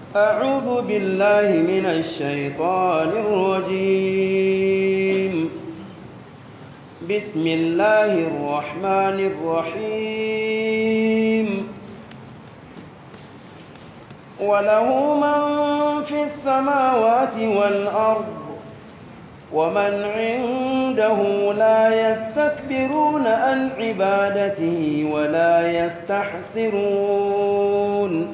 أعوذ بالله من الشيطان الرجيم بسم الله الرحمن الرحيم وله من في السماوات والأرض ومن عنده لا يستكبرون عن عبادته ولا يستحسرون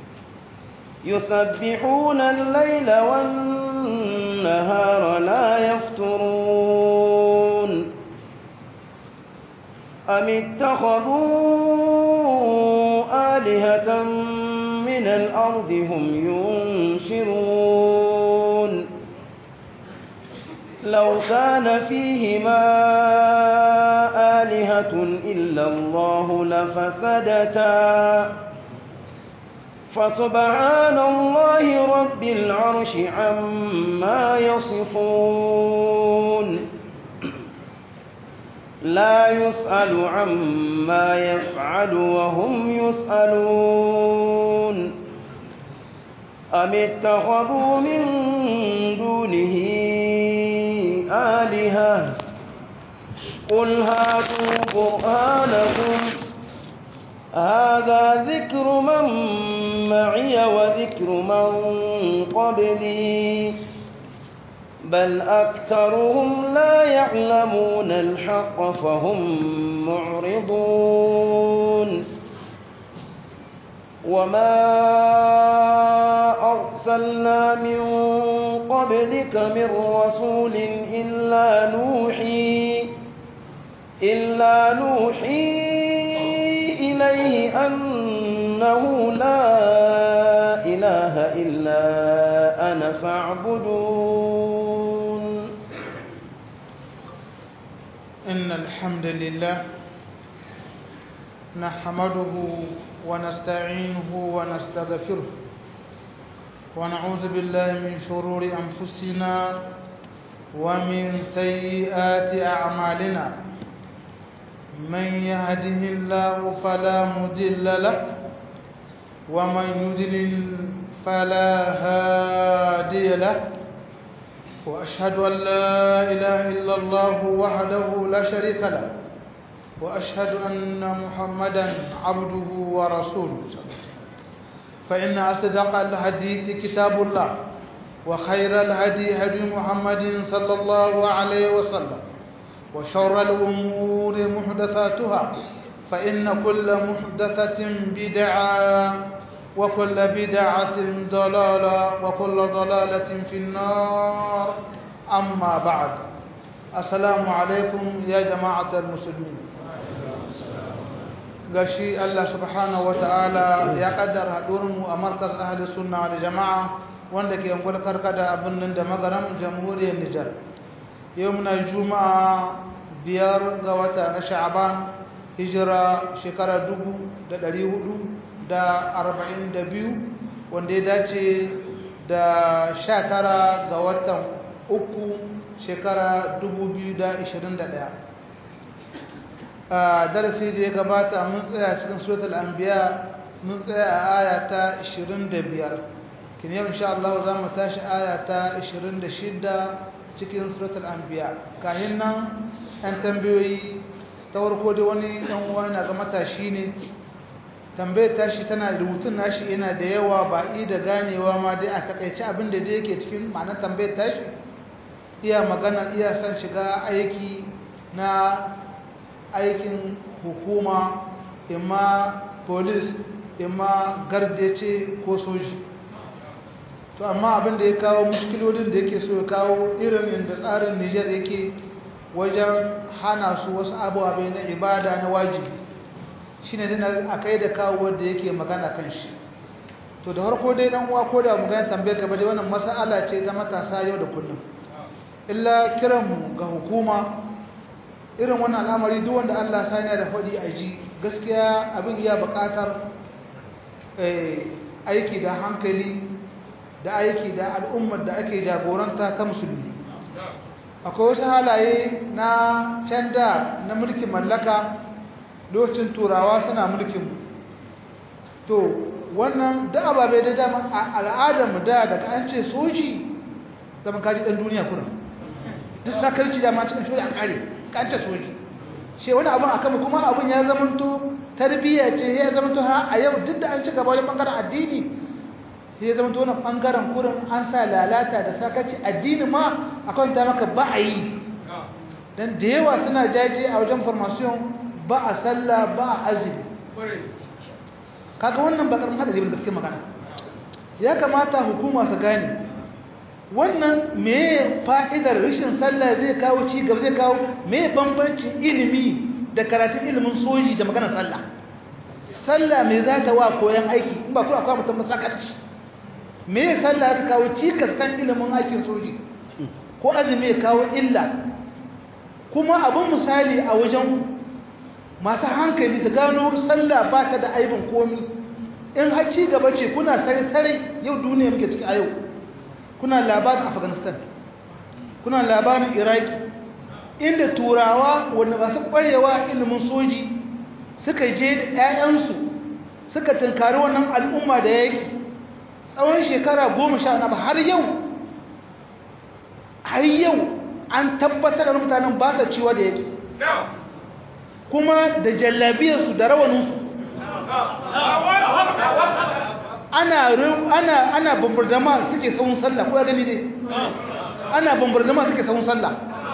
يسبحون الليل والنهار لا يفترون أم اتخذوا آلهة من الأرض هم ينشرون لو كان فيهما آلهة إلا الله لفسدتا فسبحان الله رب العرش عما يصفون لا يسأل عما يفعل وهم يسألون أم اتخذوا من دونه آلهة قل هاتوا برهانكم هذا ذكر من معي وذكر من قبلي بل أكثرهم لا يعلمون الحق فهم معرضون وما أرسلنا من قبلك من رسول إلا نوحي إلا نوحي إليه أنه لا إله إلا أنا فاعبدون إن الحمد لله نحمده ونستعينه ونستغفره ونعوذ بالله من شرور أنفسنا ومن سيئات أعمالنا من يهده الله فلا مضل له ومن يضلل فلا هادي له واشهد ان لا اله الا الله وحده لا شريك له واشهد ان محمدا عبده ورسوله فان اصدق الحديث كتاب الله وخير الهدي هدي محمد صلى الله عليه وسلم وشر الأمور محدثاتها فإن كل محدثة بدعة وكل بدعة ضلالة وكل ضلالة في النار أما بعد السلام عليكم يا جماعة المسلمين gashi Allah subhanahu ta'ala ya kaddara haɗurinmu a markas ahli sunna da jama'a wanda ke yankul karkada a birnin da magaram jamhuriyar Nijar yau muna juma'a biyar ga wata na sha'aban hijira shekara dubu da ɗari hudu da arba'in da biyu wanda ya dace da sha tara ga watan uku shekara dubu biyu da ishirin da ɗaya a darasi da ya gabata mun tsaya cikin suratul anbiya mun tsaya a aya ta ishirin da biyar kin yau insha Allah za mu tashi aya ta ishirin da shida cikin suratul anbiya kayan nan an tambayoyi ta warko da wani dan uwa na ga matashi ne tambayar tashi tana rubutun nashi yana da yawa ba i da ganewa ma dai a takaice abin da yake cikin ma'anar tambayar tashi iya magana iya san shiga aiki na aikin hukuma imma police imma gardace ko soji to amma abin da ya kawo mushkilolin da yake so ya kawo irin inda tsarin Nijar yake wajen hana su wasu abubuwa na ibada na wajibi shine dana akai da kawo wanda yake magana kan shi to da harko dai dan uwa ko da mu ga tambayar ka ba dai wannan mas'ala ce ta matasa yau da kullum illa kiran mu ga hukuma irin wannan al'amari duk wanda Allah sani da fadi a ji gaskiya abin ya buƙatar aiki da hankali da aiki da al'ummar da ake jagoranta ta musulmi akwai wasu halaye na canda na mulkin mallaka lokacin turawa suna mulkin to wannan da ababe da dama a al'adar mu da daga an ce soji zaman kaji dan duniya kurin duk sakarci da ma cikin soji a kare ka an ce soji she wani abun akan kuma abun ya zamanto tarbiyya ce ya zamanto ha a yau duk da an ci gaba wajen bangaren addini sai ya zamanto wannan bangaren kurin an sa lalata da sakaci addini ma akan ta maka ba a yi dan da yawa suna jaje a wajen formation ba a sallah ba a azumi kaga wannan bakar hadari ne gaskiya magana ya kamata hukuma su gane wannan me fa'idar rashin sallah zai kawo ci gaba zai kawo me bambancin ilimi da karatun ilimin soji da maganar sallah sallah me za ta wa koyan aiki in ba kuma akwai mutum masakarci me sallah ta kawo cikas kan ilimin aikin soji ko azumi ya kawo illa kuma abin misali a wajen masu hankali su gano sallah ba ta da aibin komi in har ci gaba ce kuna sare-sare yau duniya muke ciki a yau kuna labarin afghanistan kuna labarin iraki inda turawa wanda masu kwarewa ilimin soji suka je da 'ya'yansu suka tunkari wannan al'umma da yaki tsawon shekara goma sha na har yau har yau an tabbatar da mutanen ba sa ciwa da yaki kuma da jallabiyarsu da rawaninsu ana ana ana bombardama suke tsawon sallah ko ya gani dai ana bombardama suke tsawon sallah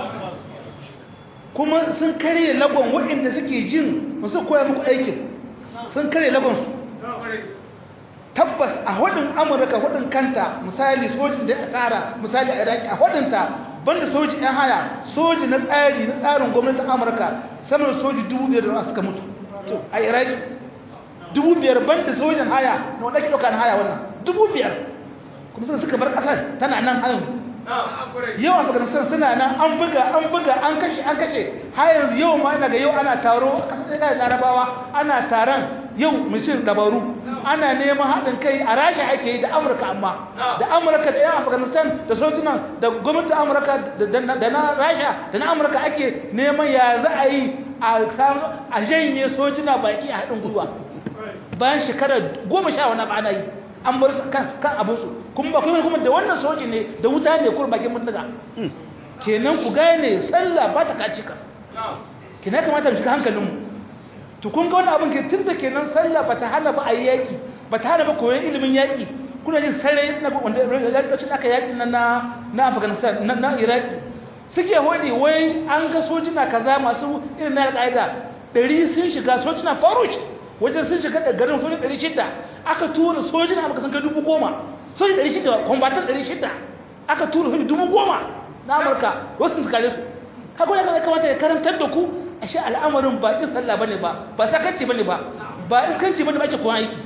kuma sun kare lagon waɗanda suke jin masu koya muku aikin sun kare lagon su tabbas a hudun amurka hudun kanta misali sojin da asara misali a iraki a hudunta banda soji yan haya soji na tsari na tsarin gwamnatin amurka sama da soji dubu biyar da suka mutu a iraki dubu biyar banda sojin haya na wanda ake ɗauka na haya wannan dubu biyar kuma suka suka bar ƙasar tana nan har yanzu yau afghanistan suna nan an buga an buga an kashe an kashe har yanzu yau ma ina ga yau ana taro a ƙasar da larabawa ana taron yau mutum dabaru ana neman haɗin kai a rasha ake yi da amurka amma da amurka da yan afghanistan da sojinan da gwamnatin amurka da na rasha da na amurka ake neman ya za a yi a janye sojina baki a haɗin gwiwa bayan shekara goma sha wani ba ana yi an bar kan abinsu kuma ba kuma kuma da wannan soji ne da wuta ne kuma bakin mutuka kenan ku gane sallah ba ta kaci ka kenan kamata mu shiga hankalinmu to kun ga wannan abin ke tunda kenan sallah bata hana ba a yaki bata hana ba koyon ilimin yaki kuna jin sarai na wanda lokacin aka yaki na na Afghanistan na na Iraki suke hodi wai an ga sojina kaza masu irin na alƙaida ɗari sun shiga sojina farush wajen sun shiga da garin sojin ɗari shida aka tura sojina amurka sun kai dubu goma sojin ɗari shida kwambatan ɗari shida aka tura sojin dubu goma na amurka wasu sun kare su haka wani kamata ya karantar da ku ashe al'amarin ba in sallah bane ba ba sakanci bane ba ba iskanci bane ba ake koyan aiki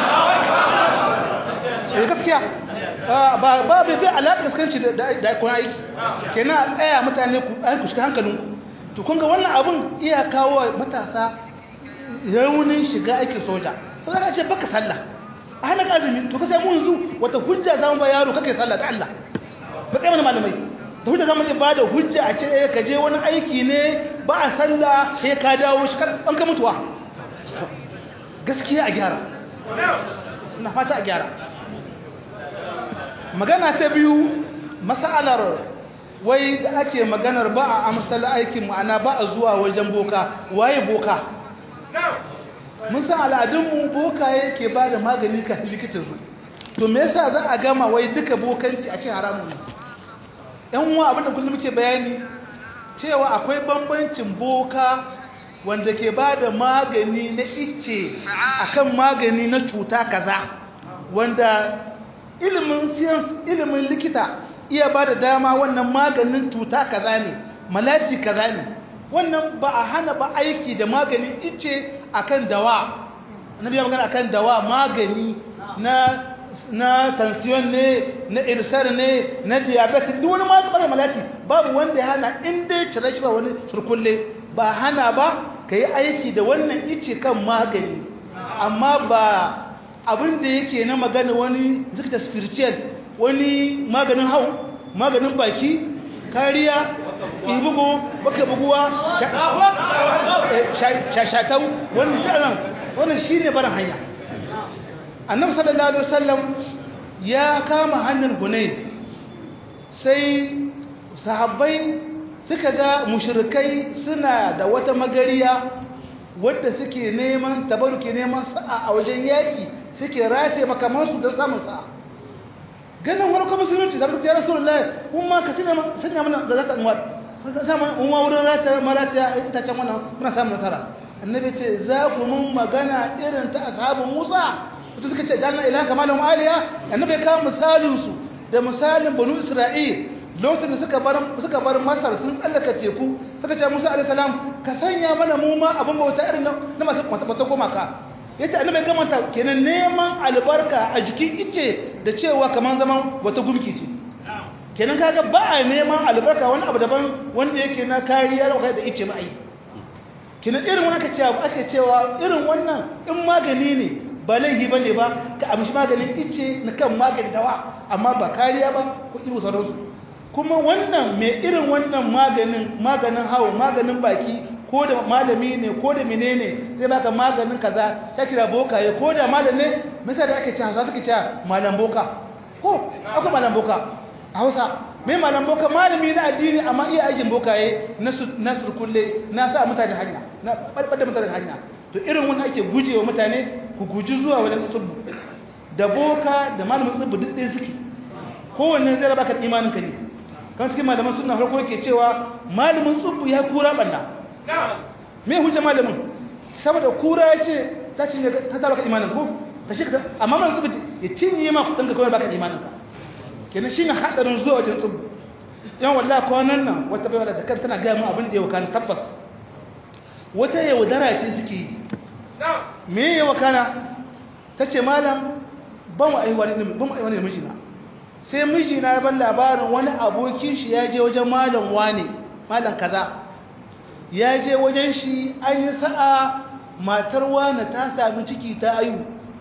eh gaskiya ba ba bai bai alaƙa iskanci da da koyan aiki kenan a tsaya mutane ku an ku shiga hankalin to kun ga wannan abun iya kawo matasa raunin shiga aikin soja sai ka ce baka sallah a hana azumi to ka sai mu yanzu wata hujja zamu ba yaro kake sallah ta Allah ba kai mana malamai da hujja zama ba da hujja a ce ka je wani aiki ne ba a sallah sai ka dawo shi an ka mutuwa gaskiya a gyara na fata a gyara magana ta biyu masalar wai da ake maganar ba a amsal aikin ma'ana ba a zuwa wajen boka waye boka mun san al'adunmu boka yake ba da magani ka likita zu to me yasa za a gama wai duka bokanci a ce haramun ne yan uwa abinda kullum muke bayani cewa akwai bambancin boka wanda ke ba da magani na icce akan magani na cuta kaza wanda ilimin science ilimin likita iya ba da dama wannan maganin cuta kaza ne malati kaza ne wannan ba a hana ba aiki da maganin icce akan dawa annabi ya magana akan dawa magani na na tension ne na irsar ne na diabetes duk wani maganin malati babu wanda ya hana in dai cire shi ba wani surkulle ba hana ba ka yi aiki da wannan ice kan magani amma ba abin da yake na magana wani zikta spiritual wani maganin hau maganin baki kariya ibugu baka buguwa shashatau wani jaran wannan shi ne barin hanya annabi sallallahu alaihi wasallam ya kama hannun hunayf sai sahabbai suka ga mushrikai suna da wata magariya wadda suke neman tabaruke neman sa'a a wajen yaki suke rataye makamansu don samun sa'a ganin wani kuma musulunci da ya rasu lullahi kuma ka sanya mana da zata anwar sama umma wurin rata marata itacen wannan muna samun nasara annabi ce za ku mun magana irin ta ashabin musa wata suka ce janna ilaha kamalin aliya annabi ya kawo misalinsu da misalin banu isra'il lokacin da suka bar suka bar masar sun tsallaka teku suka ce musa alaihi salam ka sanya mana mu ma abin bauta irin na masu mata gumaka yace annabi gamanta kenan neman albarka a jikin ice da cewa kaman zaman wata gumki ce kenan kaga ba a neman albarka wani abu daban wanda yake na kariya da ice ba ai kenan irin wani aka cewa ake cewa irin wannan in magani ne ba laifi bane ba ka amshi maganin ice na kan magani dawa amma ba kariya ba ko irin sauransu kuma wannan mai irin wannan maganin maganin hawo maganin baki ko da malami ne ko da menene zai baka maganin kaza sai kira bokaye ko da malam ne misali ake cewa za suke cewa malam boka ko akwai malam boka a Hausa mai malam boka malami na addini amma iya aikin bokaye na na surkulle na sa mutane hanya na balbada mutane hanya to irin wannan ake gujewa mutane ku guji zuwa wajen tsubbu da boka da malamin tsubbu duk ɗaya suke kowanne zai baka imanin ka ne kan cikin malaman suna farko yake cewa malamin tsubbu ya kura banna me hujja malamin saboda kura ya ce ta cinye ta ta baka imanin ko ta shi ka amma malamin tsubbu ya cinye ma kudin ka kawai baka imanin ka kenan shine hadarin zuwa wajen tsubbu yan wallahi kwanan nan wata baiwa da kan tana gaya mu abin da ya wakana tabbas wata yaudara ce suke yi me ya wakana ta ce malam ban wa aiwa ne ban wa aiwa ne mijina sai mijina ya ban labarin wani abokin shi ya je wajen malam wane malam kaza ya je wajen shi an yi sa'a matar wane ta sami ciki ta ayu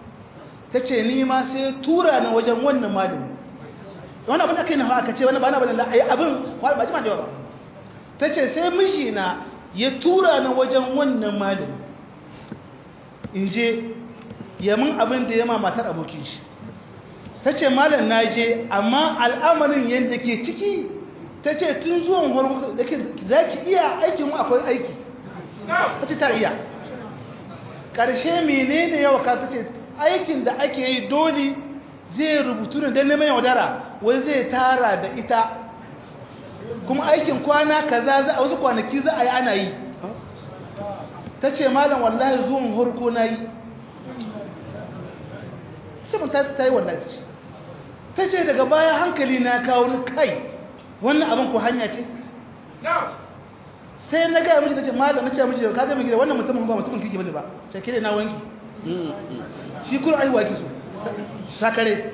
ta ce ni ma sai tura na wajen wannan malami wani abin da kai na aka ce wani ba na bane la'ayi abin ba jima da yawa ba ta ce sai mijina ya tura na wajen wannan malami in je yamin abin da ya ma matar abokin shi ta ce malam na je amma al'amarin yadda ke ciki ta ce tun zuwan hormuz da ke za ki iya aikin mu akwai aiki ta ce ta iya ƙarshe menene yawa ka ta ce aikin da ake yi dole zai rubutu ne don neman yaudara wai zai tara da ita kuma aikin kwana kaza za a wasu kwanaki za a yi ana yi ta ce malam wallahi zuwan harko na yi sai mun ta yi wallahi ta ce ta ce daga baya hankali na kawo ni kai wannan abin ko hanya ce sai na gaya miji na ce malam na ce miji ka gami gida wannan mutumin ba mutumin kiki bane ba ce kire na wanki shi kuma aiwa ki so sakare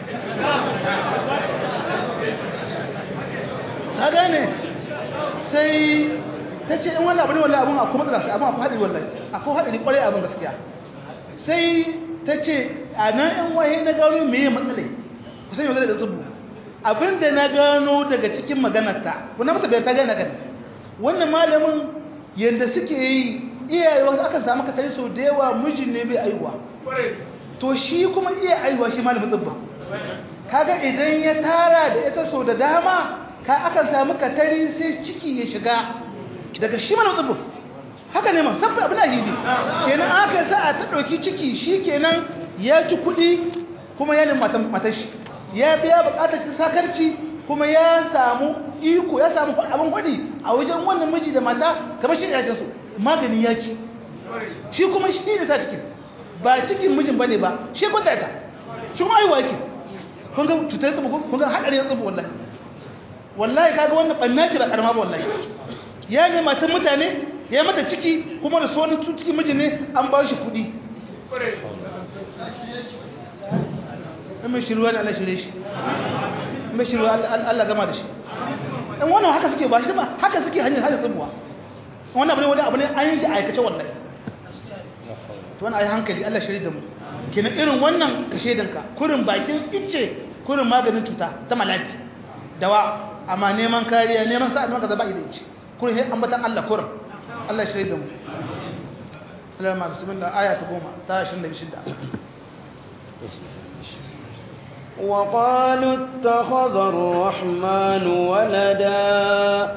ka gane sai ta ce in wannan abu ne wallahi abun akwai matsala sai abun akwai haɗari wallahi akwai haɗari ƙwarai abin gaskiya sai ta ce a nan yan waye na gano me ya matsalai kusan yau zai da tsubu abinda na gano daga cikin maganarta wannan mata bai ta gane kan wannan malamin yadda suke yi iyaye wasu aka samu ka tare sau da yawa mijin ne bai aiwa to shi kuma iya aiwa shi malamin tsubba kaga idan ya tara da ita sau da dama ka akan samu katari sai ciki ya shiga daga shi malamin tsubba haka ne ma saboda abin ahibi kenan aka sa a ta ɗauki ciki shi kenan ya ci kuɗi kuma ya nemi matan shi ya biya buƙatar shi sakarci kuma ya samu iko ya samu abin hudi a wajen wannan miji da mata kamar shi ne su magani ya ci shi kuma shi ne sa cikin ba cikin mijin bane ba shi kwanta ta shi kuma aiwa yake kun ga cutar tsubu kun ga hadarin tsubu wallahi wallahi kaga wannan banna shi ba karama ba wallahi ya ne matan mutane ya mata ciki kuma da so cikin mijin ne an ba shi kuɗi mai shiruwa da Allah shirye shi mai shiruwa Allah gama da shi in wannan haka suke ba shi ba haka suke hanyar hanyar tsubuwa wannan abu ne wani abu ne an yi shi aikace wallahi to wani ayi hankali Allah shirye da mu kenan irin wannan kashe danka kurin bakin icce kurin maganin cuta ta malati dawa amma neman kariya neman sa'a maka zaba idan icce kurin sai ambatan Allah kurin Allah shirye da mu Salamu alaikum bismillah aya ta 10 ta 26 وقالوا اتخذ الرحمن ولدا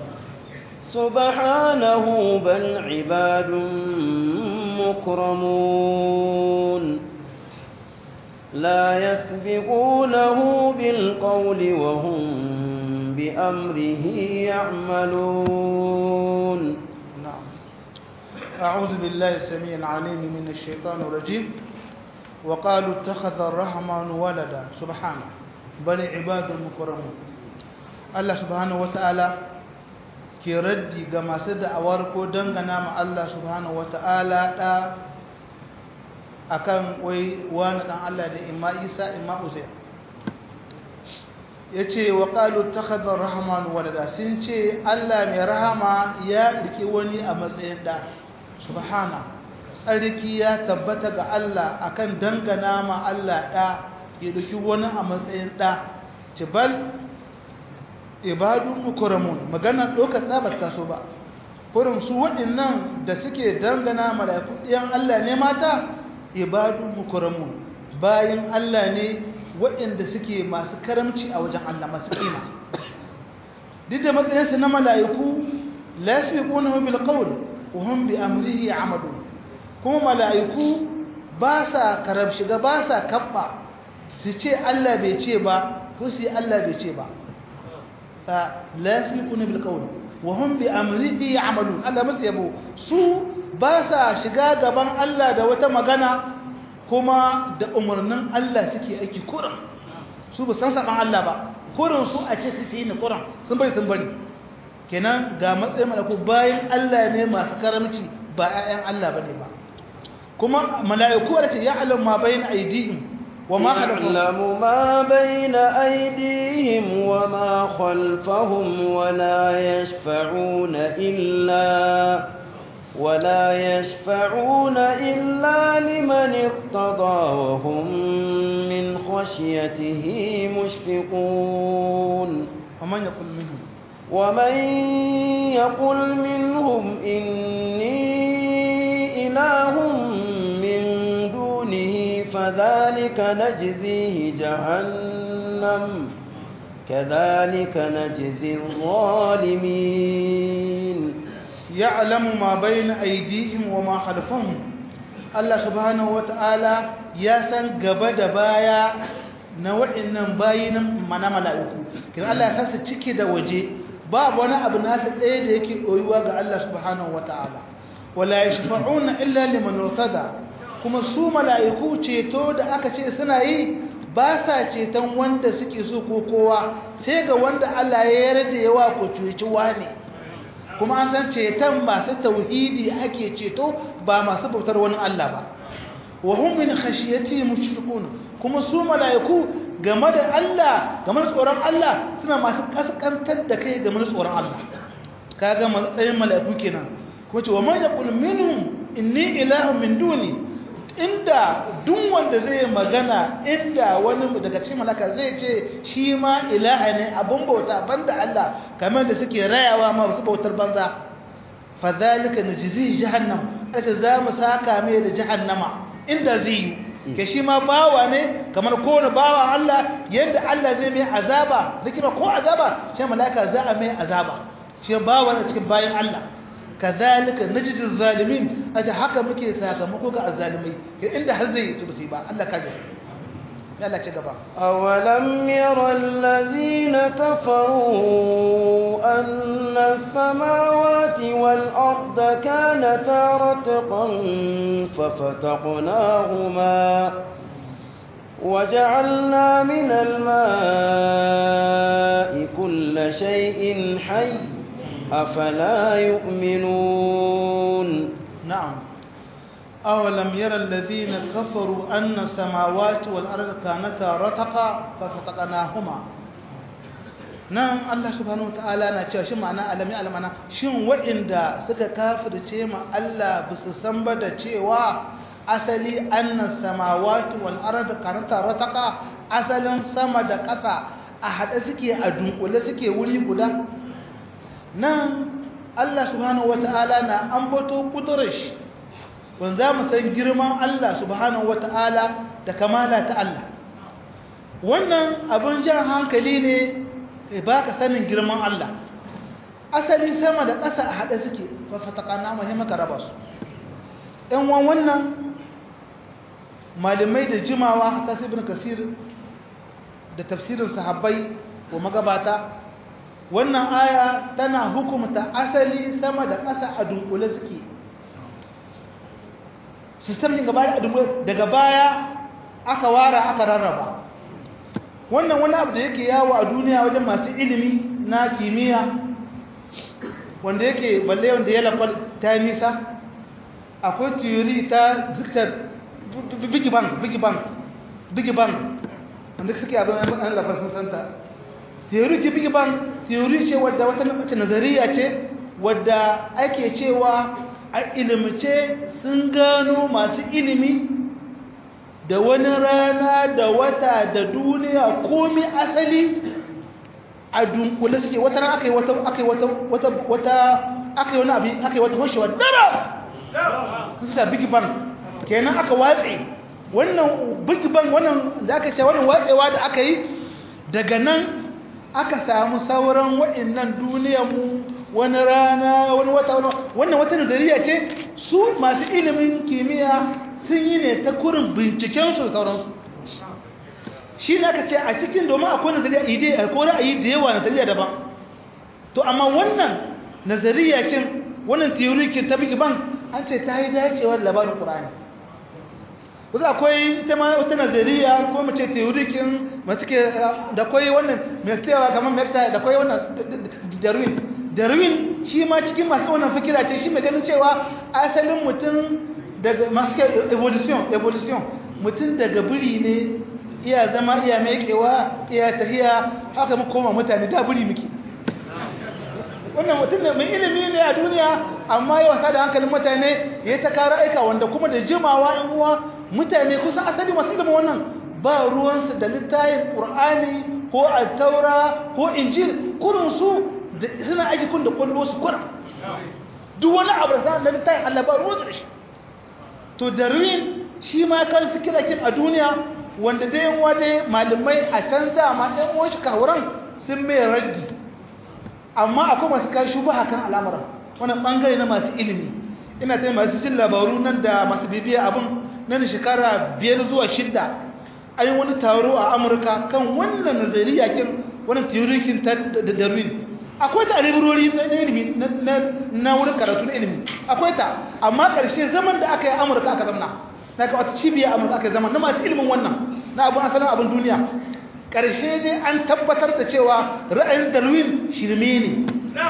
سبحانه بل عباد مكرمون لا يسبقونه بالقول وهم بأمره يعملون نعم أعوذ بالله السميع العليم من الشيطان الرجيم وقالوا اتخذ الرحمن ولدا سبحانه بل عباد مكرمون الله سبحانه وتعالى ke raddi ga masu da'awar ko dangana ma Allah subhanahu wata'ala da akan wai wani dan Allah da imma Isa imma Uzair yace wa qalu takhadha ar-rahman walada sun ce Allah mai rahama ya rike wani a matsayin da subhana tsarki ya tabbata ga Allah akan dangana ma Allah da ya rike wani a matsayin da tibal ibadun mukramun magana dokar da bata so ba kurin su waɗannan da suke dangana mala'iku ɗiyan Allah ne mata ibadun mukramun bayin Allah ne waɗanda suke masu karamci a wajen Allah masu kima duk da matsayinsu na mala'iku la yasbiqunahu bil qawl wa hum bi amrihi amadun kuma mala'iku ba sa karab shiga ba sa kabba su ce Allah bai ce ba ko su Allah bai ce ba la yasbiquna bil qawl wa hum bi amrihi ya'malun Allah musu yabo su ba sa shiga gaban Allah da wata magana kuma da umarnin Allah suke aiki kurin su ba san saban Allah ba kurin su a ce su yi ni kurin sun bari sun bari kenan ga matsayin malaku bayan Allah ne masu karamci ba 'ya'yan Allah bane ba kuma mala'iku da ce ya'lamu ma bayna aydihim وما يعلم ما بين أيديهم وما خلفهم ولا يشفعون إلا ولا يشفعون إلا لمن ارتضى وهم من خشيته مشفقون ومن يقول منهم ومن يقل منهم إني إله من دونه فذلك نجزيه جهنم كذلك نجزي الظالمين يعلم ما بين أيديهم وما خلفهم الله سبحانه وتعالى يسن قبد بايا na waɗannan bayin mana mala'iku kin Allah ya sasa ciki da waje babu wani abu nasa ɗaya da yake ɗoyuwa ga Allah subhanahu wata'ala wala yashfa'una illa liman irtada kuma su mala'iku ceto da aka ce suna yi ba sa ceton wanda suke so ko kowa sai ga wanda Allah ya yarda yawa ko cuci ne kuma an san ceton masu tauhidi ake ceto ba masu bautar wani Allah ba wa hum min khashiyati mushfiqun kuma su malaiku game da Allah game da tsoron Allah suna masu kaskantar da kai game da tsoron Allah kaga matsayin malaiku kenan kuma ce wa man yaqul minhum inni ilahun min duni inda duk wanda zai magana inda wani daga cikin malaka zai ce shi ma ilaha ne abun bauta banda Allah kamar da suke rayawa ma wasu bautar banza fadhalika najzi jahannam ata za mu saka mai da jahannama inda zai yi ke shi ma bawa ne kamar kowane bawa Allah yadda Allah zai mai azaba zikira ko azaba shi malaka za a mai azaba shi bawa ne cikin bayan Allah kazalika najidul zalimin aje haka muke sakamako ga azzalimai ke inda har zai yi ba Allah kaje ya Allah ci gaba awalam yara allazina kafaru anna as-samawati wal arda kanata ratqan fafataqnahuma وجعلنا من الماء كل شيء حي أفلا يؤمنون نعم أولم يرى الذين كفروا أن السماوات والأرض كانتا رتقا ففتقناهما نعم الله سبحانه وتعالى na cewa shi ma'ana alami alamana shin waɗanda suka kafirce ma Allah ba su san ba da cewa asali annas samawati wal ardi kanata rataqa asalin sama da ƙasa a haɗe suke a dunkule suke wuri guda nan Allah subhanahu wata'ala na ambato kudurar shi wanda za mu san girman Allah subhanahu wata'ala da kamala ta Allah wannan abin jan hankali ne ba ka sanin girman Allah asali sama da ƙasa a haɗe suke fafatakana muhimmaka raba su ‘yan wannan malamai da jimawa ta ibn kasir da tafsirin sahabbai ko magabata wannan aya tana hukumta asali sama da ƙasa a dunkule suke sistemin gaba da dunkule daga baya aka wara aka rarraba wannan wani abu da yake yawo a duniya wajen masu ilimi na kimiyya wanda yake balle wanda ya lafar ta nisa akwai theory ta ziktar big bang big bang big bang wanda suke abin an lafar sun santa theory ce big bang theory ce wadda wata mace nazariya ce wadda ake cewa a ilimce sun gano masu ilimi da wani rana da wata da duniya komi asali a dunkule suke wata ran aka yi wata aka yi wata wata wata aka yi wani abin aka yi wata hoshewa dara su sa big bang kenan aka watse wannan big bang wannan da aka ce wannan watsewa da aka yi daga nan aka samu sauran waɗannan duniyarmu wani rana wani wata wannan wata nazariya ce su masu ilimin kimiyya sun yi ne ta kurin bincikensu da sauransu shi ne aka ce a cikin domin akwai nazariya ide akwai ra'ayi da yawa nazariya daban to amma wannan nazariya cin wannan teorikin ta bigi ban an ce ta yi dacewar labarin ƙura'ani wasu akwai ita ma wata nazariya ko mace teorikin masu ke da akwai wannan mai tsayawa kamar mefta da akwai wannan darwin darwin shi ma cikin masu wannan fikira ce shi mai ganin cewa asalin mutum daga masu evolution evolution mutum daga biri ne iya zama iya mekewa iya tahiya haka mu koma mutane da biri muke wannan mutum ne mai ilimi ne a duniya amma ya wasa da hankalin mutane ya ta kara aika wanda kuma da jimawa yan uwa mutane kusan asali masu ilimin wannan ba ruwansu da littayin ƙur'ani ko taura ko injil kurinsu suna aiki kun da kwallo su kura duk wani abu da na littayin allah ba ruwansu da shi to darwin shi ma kan fikira kin a duniya wanda dai yan waje malamai a can dama ɗan uwan shi kawuran sun mai raddi amma akwai masu kai shubaha kan al'amuran wannan bangare na masu ilimi ina ta masu jin labaru nan da masu bibiya abin nan shekara biyar zuwa shidda an yi wani taro a amurka kan wannan nazariya kin wannan teorikin ta da darwin akwai ta a librori na ilimi na wurin karatu na ilimi akwai ta amma ƙarshe zaman da aka yi amurka aka zamna na ga wata cibiya amurka aka zama na masu ilimin wannan na abin asalin abin duniya ƙarshe dai an tabbatar da cewa ra'ayin darwin shirme ne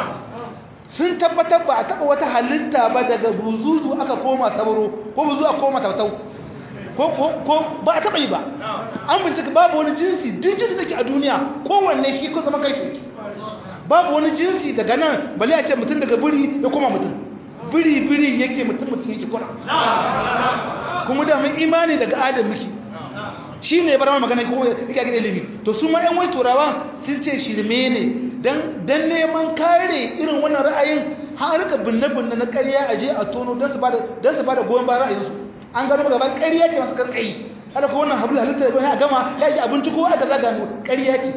sun tabbatar ba a taɓa wata halitta ba daga buzuzu aka koma sabaro ko buzu aka koma tautau ko ba a taɓa yi ba an bincika babu wani jinsi duk jinsi da ke a duniya kowanne shi ko zama kai babu wani jinsi daga nan bale a ce mutum daga biri ya koma mutum biri biri yake mutum mutum yake kura kuma da mun imani daga adam muke shi ne bar magana ko yake ga ilimi to su ma ƴan wai turawa sun ce shirme ne dan dan neman kare irin wannan ra'ayin har rika binne binne na ƙarya a je a tono dan su bada dan su bada goyon bayan ra'ayin su an gano gaban ƙarya ce masu karkai hada ko wannan hablu halitta ya a gama ya ji abinci ko aka zaga mu ƙarya ce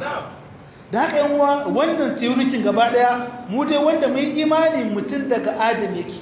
da haka yan uwa wannan teorikin gaba daya mu dai wanda mun imani mutum daga adam yake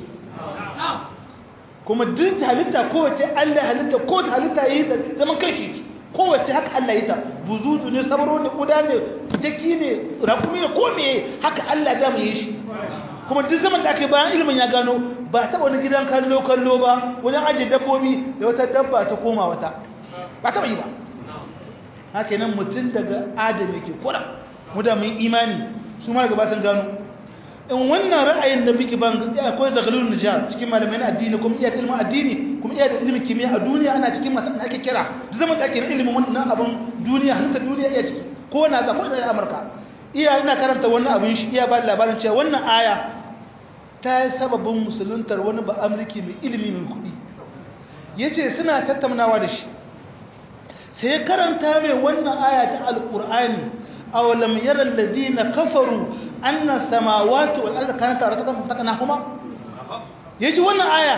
kuma duk halitta kowace Allah halitta ko halitta yi da zaman kanshi kowace haka Allah yi ta buzuzu ne sabaro ne kuda ne jaki ne rakumi ne ko me haka Allah da mu yi shi kuma duk zaman da aka bayan ilimin ya gano ba ta wani gidan kallo kallo ba wajen ajiye dabbobi da wata dabba ta koma wata ba ta yi ba haka nan mutum daga adam yake kura mu da mun imani su ma daga ba sun gano in wannan ra'ayin da muke ban akwai zagalun nijar cikin malamai na addini kuma iya da ilimin addini kuma iya da ilimin kimiyya a duniya ana cikin masu ake kira duk zaman da ake na ilimin wannan abin duniya halittar duniya iya ciki ko na za ko da amurka iya ina karanta wannan abin shi iya ba da labarin cewa wannan aya ta yi sababin musuluntar wani ba amurki mai ilimi mai kuɗi ya ce suna tattaunawa da shi sai karanta mai wannan aya ta alƙur'ani أولم يرى الذين كفروا أن السماوات والأرض كانت رتقا ففتقناهما يجي wannan aya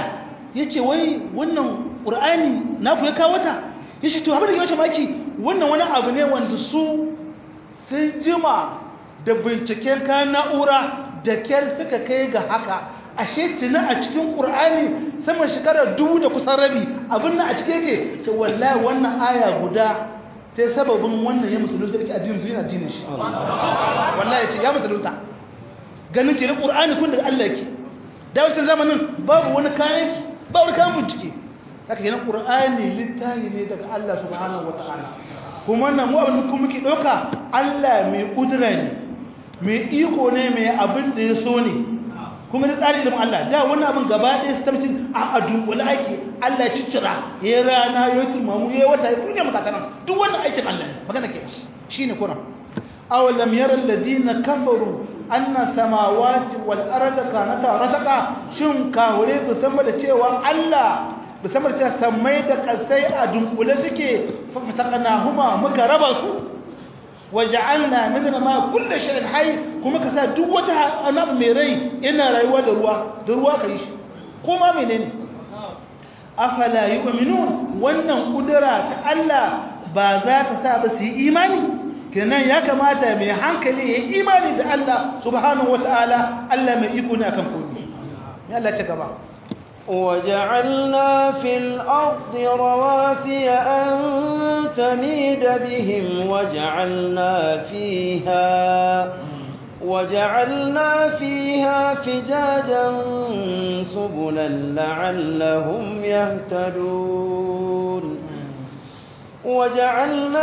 yace wai wannan qur'ani na ku ya kawo ta yace to abin da yake maki wannan wani abu ne wanda su sun jima da binciken kayan na'ura da kyal suka kai ga haka ashe tuna a cikin ƙur'ani sama shekarar dubu da kusan rabi abin nan a cike yake ce wallahi wannan aya guda ta sababin wannan ya musulunta da ke addinin su yana addinin shi wallahi ce ya musulunta ganin ke na ƙur'ani kun daga Allah yake da wancan zamanin babu wani kayan yake ba wani kayan bincike haka kenan ƙur'ani littafi ne daga Allah subhanahu wataala kuma wannan mu abin da muke ɗauka Allah mai ƙudura ne mai iko ne mai abin da ya so ne kuma da tsari ilimin Allah da wani abin gaba ɗaya su tabbacin a adu wani aiki Allah ya ciccira ya rana ya turmamu ya wata ya duniya makakanan duk wannan aikin Allah ne magana ke shi ne kuna awalam yara alladina kafaru anna samawati wal arda kanata rataka shin kawure bu san da cewa Allah bu san da cewa sammai da kasai a dunkule suke fa fataqnahuma muka raba su waja'alna minna ma kullu shay'in hayy kuma ka sa duk wata annabi mai rai ina rayuwa da ruwa da ruwa kai shi kuma menene afala yu'minun wannan kudura ta Allah ba za ta sa ba su yi imani kenan ya kamata mai hankali ya yi imani da Allah subhanahu wataala Allah mai iko ne akan komai ya Allah ta gaba وجعلنا في الأرض رواسي أن تميد بهم وجعلنا فيها وجعلنا فيها فجاجا سبلا لعلهم يهتدون وجعلنا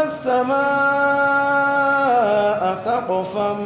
السماء سقفا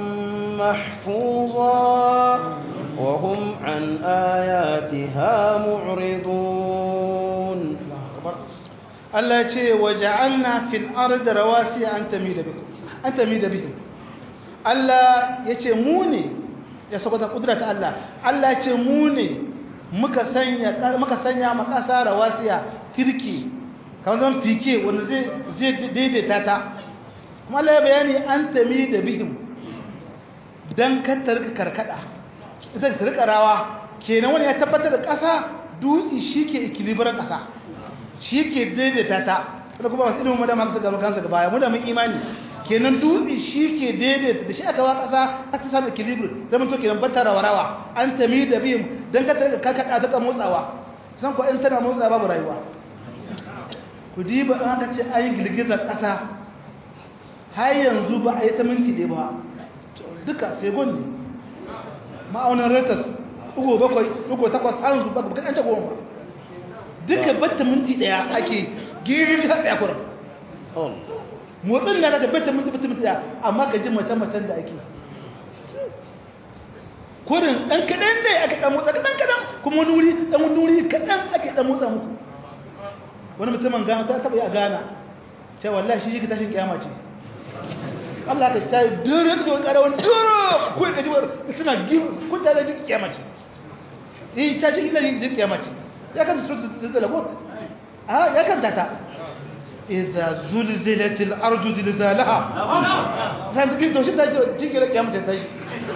محفوظا وهم عن آياتها معرضون Allah ya ce wa ja'alna fil ardi rawasiya an tamida bikum an tamida bihim Allah ya ce mu ne ya saboda kudrat Allah Allah ya ce mu ne muka sanya muka sanya ma kasa rawasiya kirki kamar zan fike wanda zai zai daidaita ta kuma Allah ya bayani an tamida bihim dan ka tarka karkada ita ta rika rawa kenan wani ya tabbatar da ƙasa dutse shi ke ikilibirar ƙasa shi ke daidaita ta wanda kuma masu ilimin madama su gaba kansa gaba mu da mun imani kenan dutse shi ke daidaita da shi aka wa ƙasa har ta samu ikilibir zama to kenan bata rawa rawa an tami da biyun don ka tarka karkada ta motsawa san ko in tana motsawa babu rayuwa ku diba in aka ce an yi girgizar ƙasa har yanzu ba a yi ta minti ɗaya ba duka sai ne ma'aunin retas ugo bakwai ugo takwas an su baka baka ɗanta goma ba duka batta minti ɗaya ake giri ta ɗaya kuran motsin na da batta minti batta minti ɗaya amma ka ji mace-macen da ake kurin ɗan kaɗan ne ake ɗan motsa kaɗan kaɗan kuma wani wuri ɗan wani wuri kaɗan ake ɗan motsa muku wani mutumin gana ta taɓa yi a gana cewa wallahi shi shi tashin kyama ce Allah ka ta dure ka wani ƙara wani dure ko ka ji suna gibu kun ta da jiki kiyama ce eh ta ji ina jiki kiyama ce ya kan su da ko a ya kan tata idza zulzilatil ardu zilzalaha san jiki to shi ta jiki da kiyama ce ta shi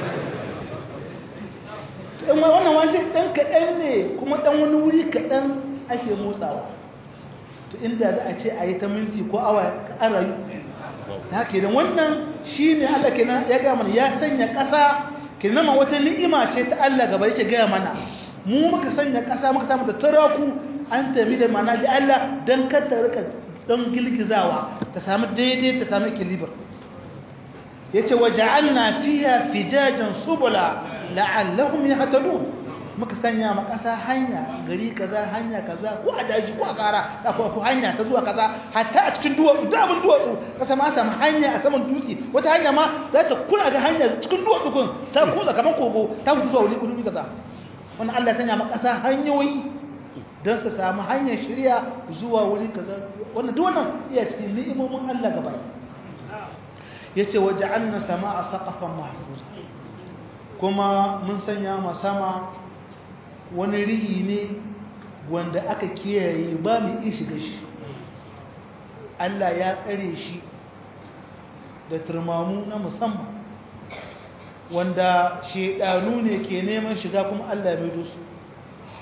in wannan wance dan kaɗan ne kuma dan wani wuri kaɗan ake motsawa to inda za a ce a yi ta minti ko awa an rayu ta kenan wannan shi ne Allah kenan ya gaya mana ya sanya ƙasa kenan ma wata ni'ima ce ta Allah gaba yake gaya mana mu muka sanya ƙasa muka samu da taraku an tafi da mana da Allah don kar ta rika don girgizawa ta samu daidai ta samu equilibrium yace waja'alna fiha fijajan subula la'allahum yahtadun muka sanya ma ƙasa hanya gari kaza hanya kaza ko a daji ko a kara ko hanya ta zuwa kaza hatta a cikin duwatsu da abin duwatsu kasa ma samu hanya a saman dutse wata hanya ma za ta kuna ga hanya cikin duwatsu kun ta kuza kamar kogo ta fito zuwa wuri wuri kaza wannan Allah ya sanya ma ƙasa hanyoyi don su samu hanyar shirya zuwa wuri kaza wannan duk wannan iya cikin ni'imomin Allah gaba yace waja'alna sama'a saqafan mahfuza kuma mun sanya ma sama wani ri'i ne wanda aka kiyaye ba mu iya shiga shi Allah ya tsare shi da turmamu na musamman wanda shedanu ne ke neman shiga kuma Allah ya maido su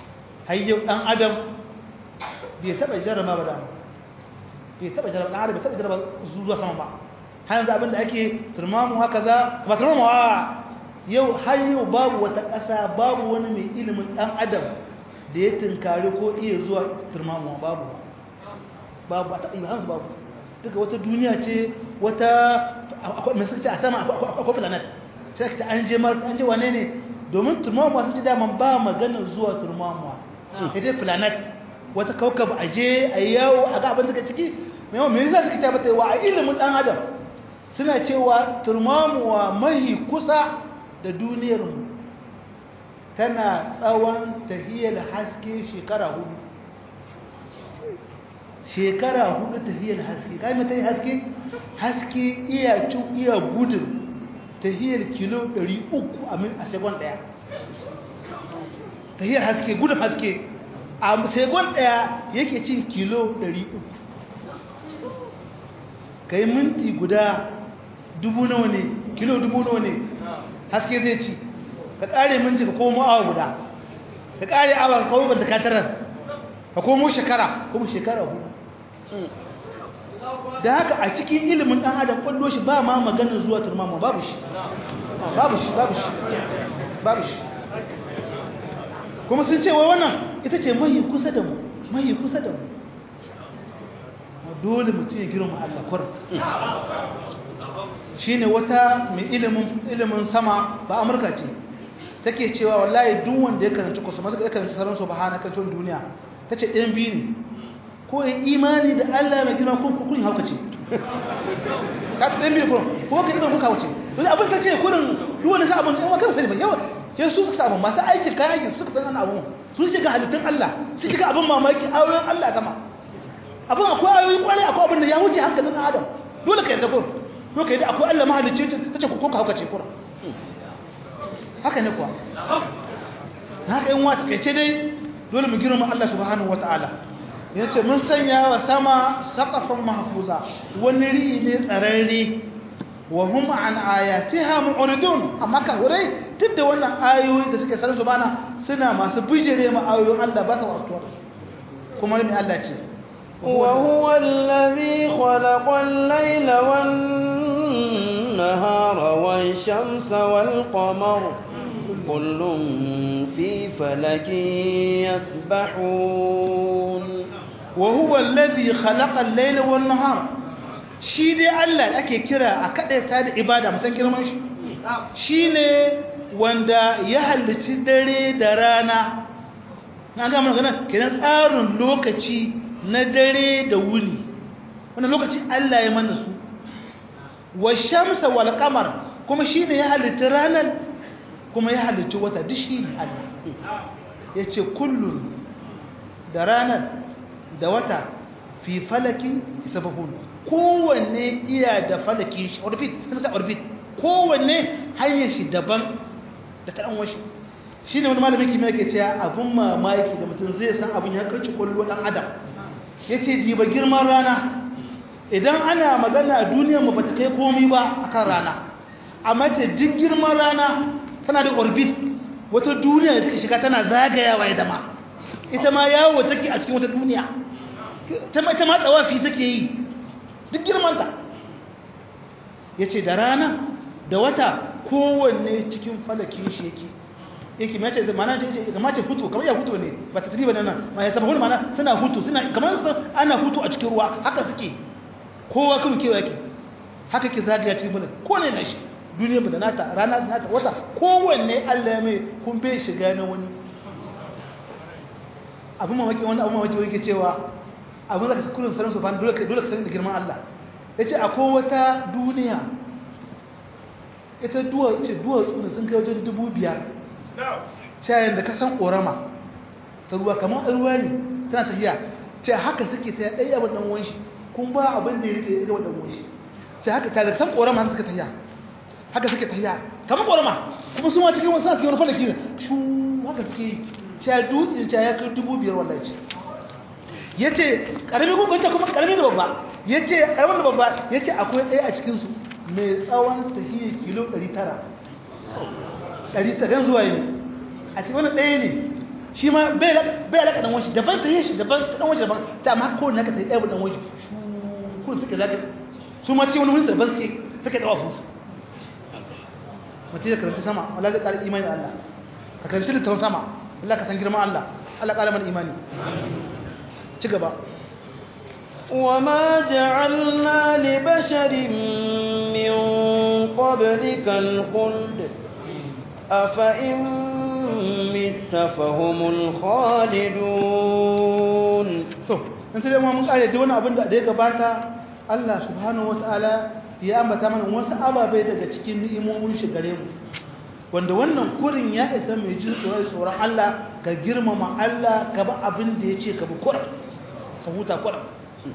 har yau ɗan adam bai taɓa jarraba ba dama bai taɓa jarraba ɗan adam bai taɓa jarraba zuwa sama ba har yanzu abinda ake turmamu haka za ba turmamu wa yau har yau babu wata ƙasa babu wani mai ilimin ɗan adam da ya tunkari ko iya zuwa turmamu babu babu a taɓa yi hansu babu duka wata duniya ce wata mai suka ce a sama akwai planet sai ka ce an je mars an je wane ne domin turmamuwa sun ce daman ba maganar zuwa turmamuwa ita planet wata kaukab a je a yi yawo a ga abin da ciki mai yawan mai zai suka ce bata wa a ilimin dan adam suna cewa turmamuwa mahi kusa da duniyarmu tana tsawon tahiyar haske shekara hudu shekara hudu tahiyar haske kai mai tahiyar haske haske iya cin iya gudun tahiyar kilo 300 a min a segon daya tahiyar haske gudun haske a segon daya yake cin kilo 300 kai minti guda dubu nawa ne kilo dubu nawa ne haske zai ci ka kare minti ka komo awa guda ka kare awa ka komo banta katarar ka komo shekara kuma shekara hudu da haka a cikin ilimin ɗan adam ƙwallo shi ba ma maganin zuwa turmama babu shi babu shi babu shi babu shi kuma sun ce wa wannan ita ce mai kusa da mu mai kusa da mu dole mutum ya girma Allah kwar shi ne wata mai ilimin sama ba amurka ce take cewa wallahi duk wanda ya karanci kusa masu ya karanci sauran su bahana kan duniya ta ce ɗayan biyu ne ko yin imani da Allah mai girma ko kun hauka ce ka ta ɗayan biyu ko ko ka iman kuka wuce wani abin ta ce kurin duk wani sa abin yawa kan sani ba yawa ke su suka samu masu aikin kayan aikin suka san ana abu su shiga halittun Allah su shiga abin mamaki ayoyin Allah gama abin akwai ayoyin kwarai akwai abin da ya wuce hankalin Adam dole ka yarda ko ko ka yarda akwai Allah mahalicci ta ce ko ka hauka ce kurin haka ne kuwa haka yin wata kai ce dai dole mu girma Allah subhanahu wataala yace mun sanya wa sama saqafan mahfuza wani ri'i ne tsararre wa hum an ayatiha mu'ridun amma ka hurai duk da wannan ayoyi da suke sanin subhana suna masu bijire ma ayoyin Allah ba su wasuwa kuma ne Allah ce وهو الذي خلق الليل والنهار والشمس والقمر كل في فلك يسبحون وهو الذي خلق الليل والنهار shi dai Allah da ake kira a kaɗaita da ibada musan girman shi shi ne wanda ya halicci dare da rana na gama magana kenan tsarin lokaci na dare da wuni wannan lokaci Allah ya mana su wa shamsa wal qamar kuma shi ne ya halitta ranar kuma ya halitta wata duk shi ne Allah ya ce kullum da ranar da wata fi falakin sabahun kowanne iya da falakin shi orbit sun sa orbit kowanne hanyar shi daban da ta ɗanwashi shi ne wani malamin kimiyya ke cewa abin mamaki da mutum zai san abin ya karci kwallo ɗan adam ya ce diba girman rana idan ana magana duniyar mu ba ta kai komi ba a kan rana amma ta duk girman rana tana da orbit wata duniya da take shiga tana zagayawa ya dama ita ma yawo take a cikin wata duniya ta ma tsawafi take yi duk girmanta ya ce da rana da wata kowanne cikin falakin shi yake yake mace mana ce kamar ce hutu kamar ya hutu ne ba ta tafi ba nan ma ya saba wani mana suna hutu suna kamar ana hutu a cikin ruwa haka suke kowa kuma kewa yake haka ke zagaya cikin mulki ko ne na shi duniya ba da nata rana da nata wata kowanne Allah ya mai kun bai shiga na wani abin mamaki wani abin mamaki wani ke cewa abin da ka kullum sanin su ba dole ka dole ka sani da girman Allah yace akwai wata duniya ita duwa ce duwatsu ne sun kai wajen dubu biyar cayan da ka san ƙorama ta ruwa kamar ruwa ne tana tafiya ce haka suke ta ɗaya abin ɗan wanshi kun ba abin da ya rike ya ɗan wanshi ce haka ta da san ƙorama haka suka tafiya haka suke tafiya kamar ƙorama kuma su ma cikin wasu a cikin wani falaki ne shu haka suke yi ce dutse ce ya kai dubu biyar wallahi ce ya ce ƙarami kuma kuma ƙarami da babba ya ce ƙaramin da babba ya ce akwai ɗaya a cikinsu mai tsawon tahiyar kilo 900 ɗari ta gan zuwa yi a cikin wani ɗaya ne shi ma bai bai alaka dan wani daban ta yi shi daban ta dan wani daban ta amma ko ne ka tsaye dan wani kun suke zaka su ma ce wani wani daban suke suke dawa fusu mutum ya karanta sama wala zai ƙara imani Allah ka karanta littafin sama Allah ka san girman Allah Allah ƙara mana imani ci gaba وما جعلنا لبشر من قبلك الخلد أفإن مت فهم الخالدون to in sai ma mun kare da wani abin da ya gabata Allah subhanahu wataala ya ambata mana wasu ababai daga cikin ni'imomin shi gare mu wanda wannan kurin ya isa mai jin tsoron tsoron Allah ka girmama Allah ka ba abin da ya ce ka bi kurin ka huta kurin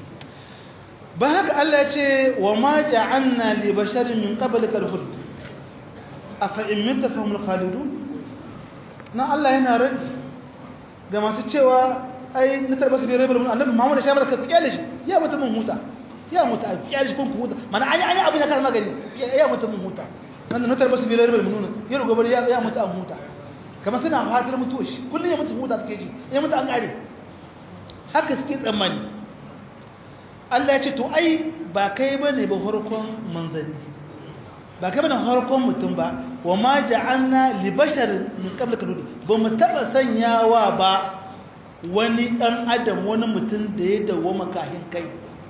ba haka Allah ya ce wa ma ja'alna li basharin min qablika al-khuld afa in mitta fahumul khalidun na Allah yana raddi ga masu cewa ai na tarba su bai rabar mun annabi Muhammad shabar ka kiyale shi ya mutu mun huta ya mutu a kiyale shi kun ku huta mana ai ai abin da ka magani ya mutu mun huta wannan na tarba su bai rabar mun ya rugo bari ya ya mutu an huta kamar suna fatar mutuwa shi kullun ya mutu huta suke ji ya mutu an kare haka suke tsammani Allah ya ce to ai ba kai bane ba farkon manzanni ba kai bane farkon mutum ba wa ma ja'alna li bashar min qablika ba mu taba sanyawa ba wani ɗan adam wani mutum da ya dawoma kahin kai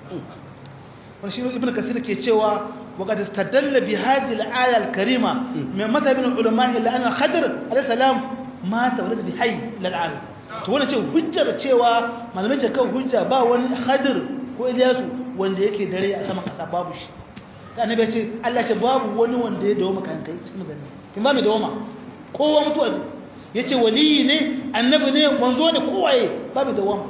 wani shi ibn kasir ke cewa وقد استدل بهذه الآية الكريمة من مذهب العلماء إلا أن الخضر عليه السلام مات ولد بحي للعالم to wannan ce hujjar cewa malamai ce kan hujja ba wani khadir ko Ilyasu wanda yake dare a sama kasa babu shi da annabi ya ce Allah ce babu wani wanda ya dawo maka kai cikin gani kin ba mai dawo kowa mutuwa ya ce waliyi ne annabi ne manzo ne kowaye babu dawama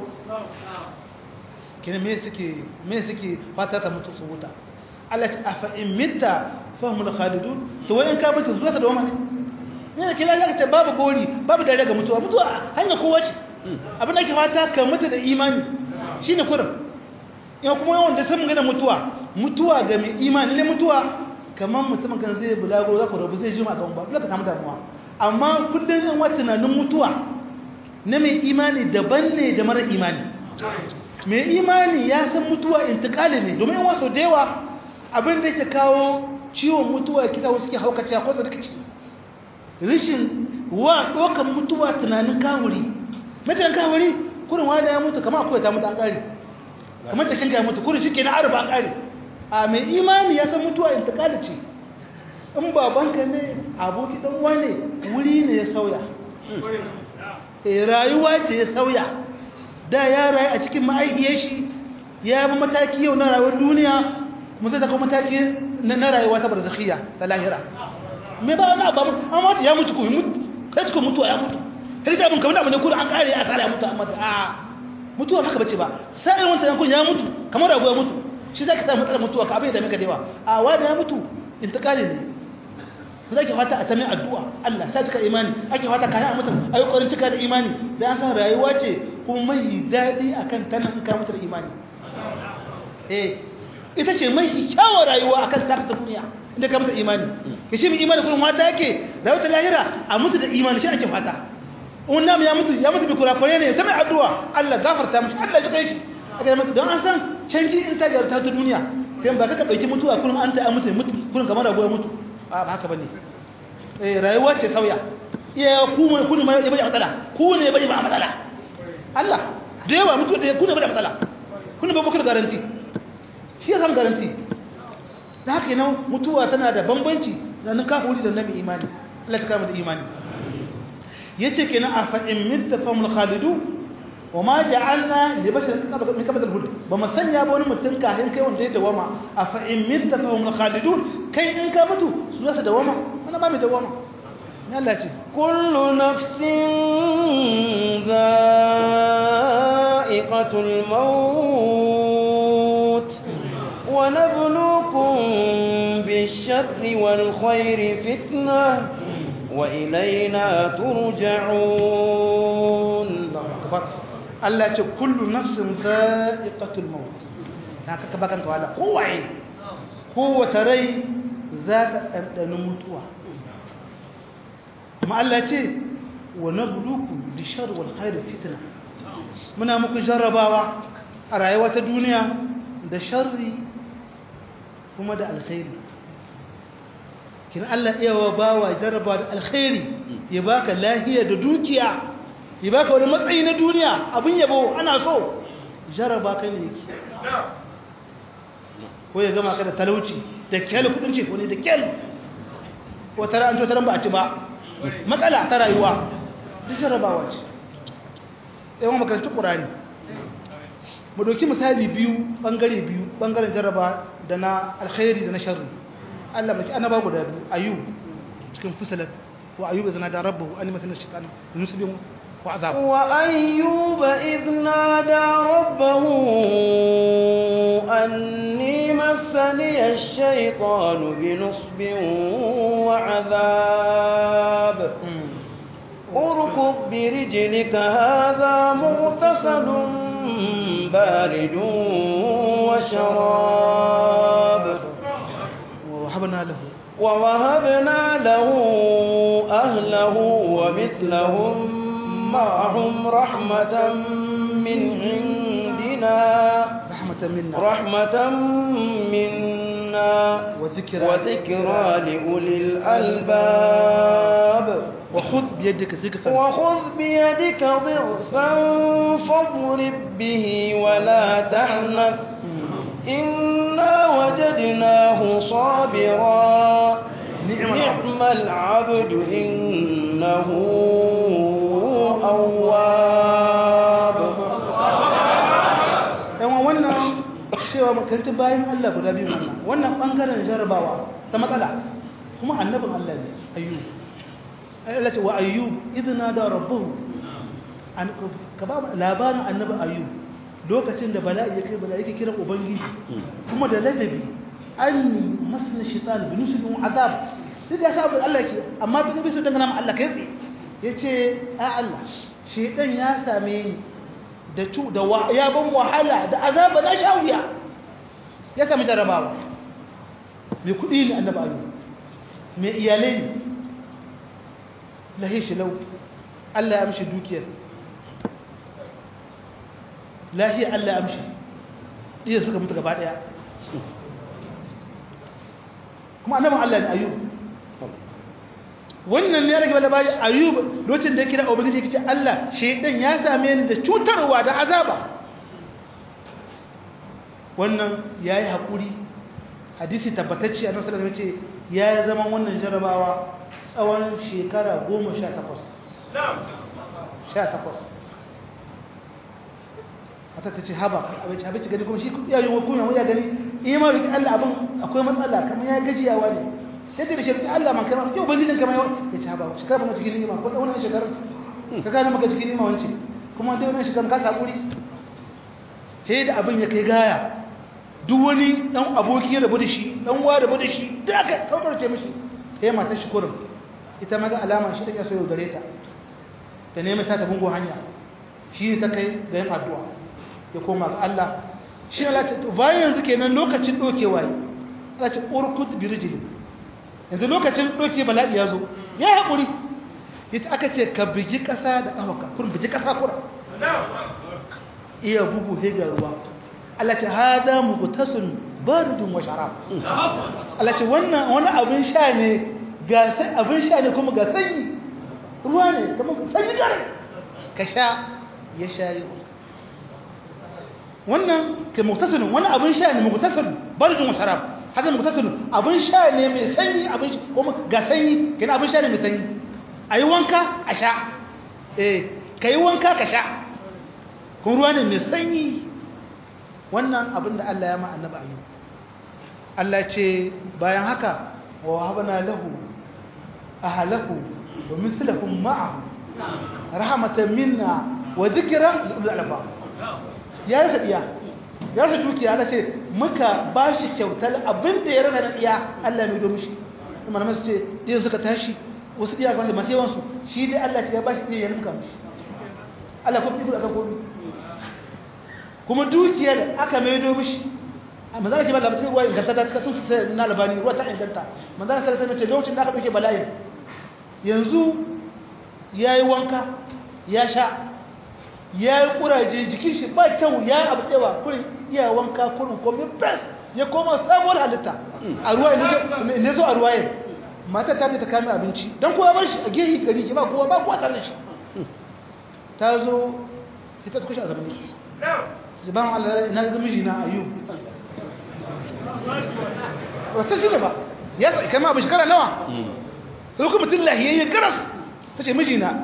kina me suke me suke fatar ka mutu su wuta Allah ta afa in mitta fahimul khalidun to wai in ka mutu zuwa ka dawama ne ne kina ga ce babu gori babu dare ga mutuwa mutuwa hanya kowa ce abin da ke fata ka mutu da imani shine kurin in kuma yawan da sun gana mutuwa mutuwa ga mai imani ne mutuwa kamar mutumin kan zai bulago za ku rabu zai jima kan ba dole ka samu damuwa amma kullum yan wata tunanin mutuwa na mai imani daban ne da mara imani mai imani ya san mutuwa intikali ne domin wasu da yawa abin da yake kawo ciwon mutuwa ya kisa wasu ke haukaci ko su rikici rishin wa ɗaukar mutuwa tunanin kawuri mutanen kawuri kurin wani ya mutu kama akwai ta mutu an ƙari kamar ta kinka ya mutu kurin shi ke na arba an ƙari a mai imani ya san mutuwa intikali ce in babanka ne aboki dan wane wuri ne ya sauya e rayuwa ce ya sauya da ya rayu a cikin ma'aikiyar shi ya bi mataki yau na rayuwar duniya mun zai kuma mataki na rayuwa ta barzakhiya ta lahira me ba wani abu amma ya mutu ko mutu kai ko mutuwa ya mutu kai da abin kamar abin da kuma an kare ya kare ya mutu amma a mutuwa haka bace ba sai wanda yankun ya mutu kamar rago ya mutu shi zaka samu matsalar mutuwa ka abin da maka dewa a wani ya mutu intikali ne ku zaki fata a tamin addu'a Allah sai cika imani ake fata kayan mutum ayi kokarin cika da imani da an san rayuwa ce kuma mai dadi akan tana in ka mutu da imani eh ita ce mai kyawun rayuwa akan ta ta duniya inda ka mutu da imani ke shi mai imani kuma mata yake rayuwar ta lahira a mutu da imani shi ake fata wannan ya mutu ya mutu bi kurakure ne ta mai addu'a Allah gafarta mishi Allah ya kai shi aka mutu don an san canji in ta garta ta duniya sai ba ka ka dauki mutuwa kullum an ta mutu mutu kullum kamar rago ya mutu a ba haka bane eh rayuwa ce sauya iya ku mai ku ne mai bai matsala ku ne bai ba matsala Allah da yawa mutu da ku ne bai matsala ku ne ba ku da garanti shi ya san garanti da haka yana mutuwa tana da bambanci tsakanin kafiri da nabi imani Allah ya kama da imani yace kenan a fa in mitta famul khalidu wa ma ja'alna li basharin min qabl al-hud ba mu sanya ba wani mutum kahin kai wanda ya dawama a fa in mitta famul khalidun kai in ka mutu su za su dawama wannan ba mai dawama ne Allah ce kullu nafsin dha'iqatul maut wa nabluukum bish-sharri wal khairi fitnah وإلينا ترجعون الله أكبر Allah ce kullu nafsin za'iqatul maut haka ka bakan to Allah kowaye kowace rai za ta dandana mutuwa kuma Allah ce wa nabluku bishar wal khair fitna muna muku jarrabawa a rayuwa ta duniya da sharri kuma da alkhairi kin Allah iya wa bawa jarraba da alkhairi ya baka lahiya da dukiya ya baka wani matsayi na duniya abin yabo ana so jarraba ka ne yake ko ya gama ka da talauci da kyal kudin ce wani da kyal ko tara an taran ba a ci ba matsala ta rayuwa duk jarrabawa ce yawan makarantar ƙurani mu ɗauki misali biyu ɓangare biyu ɓangaren jarraba da na alkhairi da na sharri Allah baki annaba guda biyu ayub cikin fusalat wa ayub zana da rabbahu an masana shaytan nusbin wa azab wa ayyuba idh nada rabbahu anni massani ash-shaytanu bi nusbin wa azab اركض برجلك هذا مغتسل بارد وشراب ووهبنا له ووهبنا له أهله ومثلهم معهم رحمة من عندنا رحمة منا رحمة منا وذكرى وذكرى لأولي الألباب وخذ بيدك ذكرا وخذ بيدك ضغثا فاضرب به ولا تحنث إنا وجدناه صابرا نعم نعم العبد إنه أواب yawan wannan cewa makarantun bayan Allah guda biyu wannan wannan bangaren jarabawa ta matsala kuma annabin Allah ne ayyub Allah ce wa ayyub idna da rabbuhu an ka ba mu labarin annabi ayyub lokacin da bala'i ya kai bala'i yake kiran ubangiji kuma da ladabi an masna shaitan bi nusbin azab duk da sabon Allah ke amma bisa bisa dangana ma Allah kai tsaye yace a Allah shaitan ya same ni da cu da ya ban wahala da azaba na sha wuya ya sami jarabawa mai kuɗi ne annabi ayyub mai iyalai ne lahi shi lau Allah ya amshi dukiyar lahi Allah ya amshi iya suka mutu gaba ɗaya kuma annabin Allah ne ayyub wannan ne ya rage bada bayan ayyub lokacin da ya kira ubangiji ya ce Allah shaidan ya same ni da cutarwa da azaba wannan ya yi haƙuri hadisi tabbatacce a nasarar ya ce ya zama wannan jarabawa tsawon shekara goma sha takwas sha takwas hata ta ce haba abinci abinci gani kuma shi ya yi wakuna ya gani ima rikin allah abin akwai matsala kamar ya gajiyawa ne yadda da shirki allah man kai ma yau ubangijin kamar yau ya ce haba shekara ba cikin nima ko wannan shekarar ka gane maka cikin nima wance kuma dai wannan shekarar ka kakuri sai da abin ya kai gaya duk wani dan aboki ya rabu da shi dan wa rabu da shi da aka kaukarce mishi sai matar shi kurin ita ma ga alama shi take so yau gare ta ta nemi sa ta bungo hanya shi ne ta kai ga yin addu'a ya koma ga Allah shi Allah ta bayan yanzu kenan lokacin dokewa yi Allah ta urkut bi rijlik yanzu lokacin doke bala'i ya zo ya haƙuri yace aka ce ka bigi ƙasa da ƙafarka kun bigi ƙasa kura iya bugu he ga ruwa Allah ce hada muqtasun baridun wa sharab Allah ce wannan wani abin sha ne ga sai abin sha ne kuma ga sanyi ruwa ne kamar sanyi gare ka sha ya shayi wannan ke muqtasun wani abin sha ne muqtasun baridun wa sharab hada muqtasun abin sha ne mai sanyi abin kuma ga sanyi kina abin sha ne mai sanyi ayi wanka a sha eh kai wanka ka sha kun ruwa ne mai sanyi wannan abin da Allah ya ma annabi ayyub Allah ce bayan haka wa wahabna lahu ahlahu wa mithlahum ma'ahu rahmatan minna wa dhikra li ulil albab ya rasa diya ya rasa dukiya Allah ce muka bashi kyautar abin da ya rasa da diya Allah mai do mishi kuma masu ce diyan suka tashi wasu diya ga masu yawan su shi dai Allah ce ya bashi diya ya nuka mishi Allah ko fi aka komi kuma dukiyar aka maido mishi manzana ke ba labarai ruwa inganta ta cikin sun na labari ruwa ta inganta manzana sai sai mace lokacin da aka dauke bala'in yanzu ya yi wanka ya sha ya yi kuraje jikin shi ba kyau ya abu tewa kurin iya wanka kurin komi fes ya koma sabuwar halitta a ruwa ne zo a ruwayen mata ta ta kame abinci don kowa bar shi a gehi gari ki ba kowa ba kowa tare da shi ta zo sai ta kushe a zaman shi ban Allah na ga miji na ayu wasu shi ne ba ya tsaye kama abin shekara nawa sai kuma mutum lahiyayye garas ta ce miji na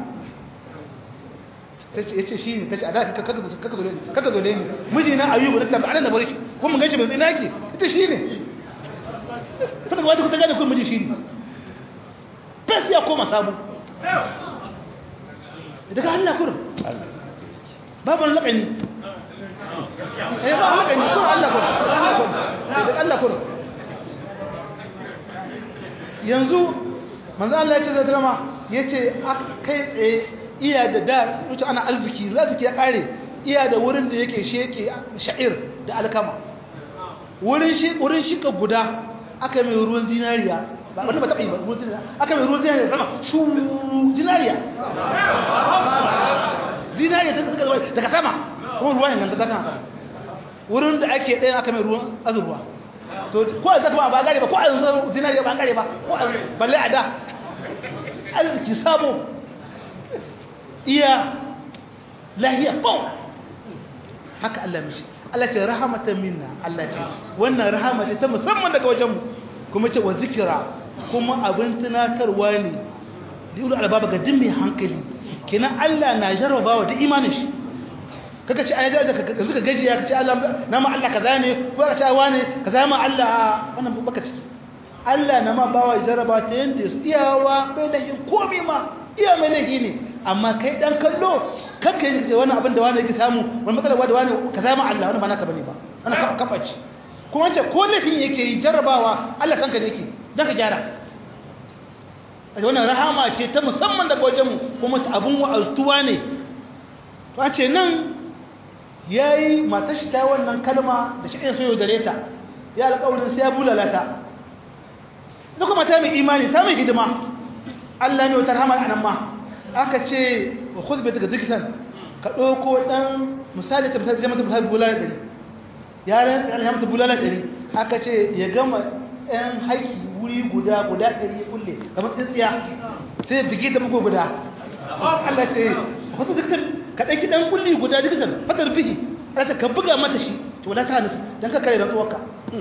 ya ce shi ne ta ce a da kaka zo ne miji na ayu ba da tabi anan da bari kuma mun ganshi bai zai naki ita shi ne ta daga wata kuta gane kuma miji shi ne fes ya koma sabu daga Allah kurin babu laƙani eh ba laƙani kurin Allah kurin daga Allah kurin yanzu manzo Allah ya ce zai drama ya ce kai tsaye iya da da wuce ana arziki arziki ya kare iya da wurin da yake sheke sha'ir da alkama wurin shi wurin shika guda aka mai ruwan zinariya ba wanda ba taɓa yi ba ruwan zinariya aka mai ruwan zinariya sama shu zinariya zinariya ta suka zama daga sama kuma ruwan yanzu ta kan wurin da ake ɗaya aka mai ruwan azurwa to ko a zaka ba gare ba ko a yanzu zinariya ba gare ba ko a balle a da arziki sabo iya lahiya bau haka Allah mishi Allah ce rahamatan minna Allah ce wannan rahama ce ta musamman daga wajenmu kuma ce wa zikira kuma abin tunatarwa ne da ilu albaba ga dimmi hankali kenan Allah na jarrabawa da imanin shi kaka ce ai da ka zuka gaji ya kace Allah na ma Allah kaza ne ko ka ce wane kaza ma Allah wannan baka ciki Allah na ma bawa jarraba ta yanda su iyawa bai lahin komai ma iya mai lahi ne amma kai dan kallo kanka yi ce wannan abin da wani yake samu wani matsala da wani kaza ma Allah wannan ba naka bane ba wannan kafaci kuma ce ko laifin yake yi jarrabawa Allah kanka ne yake dan ka gyara wannan rahama ce ta musamman daga wajenmu kuma abun wa'aztuwa ne to an ce nan ya yi matashi ta wannan kalma da shi ɗaya soyo gare ta ya alƙawarin sai ya bulalata da kuma ta mai imani ta mai hidima Allah ne wata rahama a nan ma aka ce wa khuzbe daga zikitan ka ɗauko ɗan misali ta misali zai mata misali bulalar ɗari yaran ya mata bulalar ɗari aka ce ya gama ɗan haiki wuri guda guda ɗari ya kulle kamar tsintsiya sai bigi da bugu guda Allah ce wasu zikitan ka ɗauki ɗan kulli guda zikitan fatar bigi Allah ka buga mata shi to wala ta nufi don ka kare rantsuwarka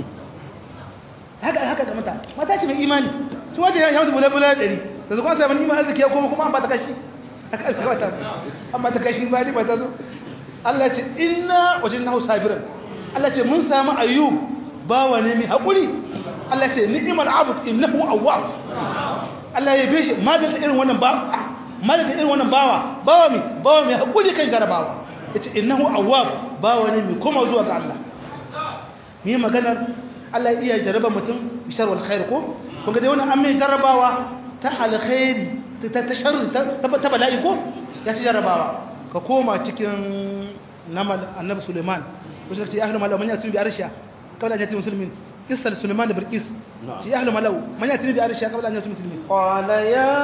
haka haka ga mata mata ce mai imani to waje ya mata bulalar bulalar ɗari da zuwa sai iman arziki ya koma kuma an ba ta kashi aka alkawata an ba ta kashi ba ni ba ta zo Allah ce inna wajinnahu sabiran Allah ce mun samu ayyub bawa ne mai haƙuri Allah ce ni'imar abud innahu awwab Allah ya beshe ma da irin wannan ba ma da irin wannan bawa bawa mi bawa mai haƙuri kan jarabawa yace innahu awwab bawa ne mai koma zuwa ga Allah mi maganar Allah iya jaraba mutum bishar wal khair ko kun ga dai wannan an mai jarabawa ta alkhairi ta ta sharri ta bala'i ko ya ci jarabawa ka koma cikin namal annabi Suleiman ko sai ya ahlu malau man yatun bi arsha kawai an yati muslimin قصة سليمان بركيس في أهل ملو من يأتي بأرشاء قبل أن يأتي مسلمين قال يا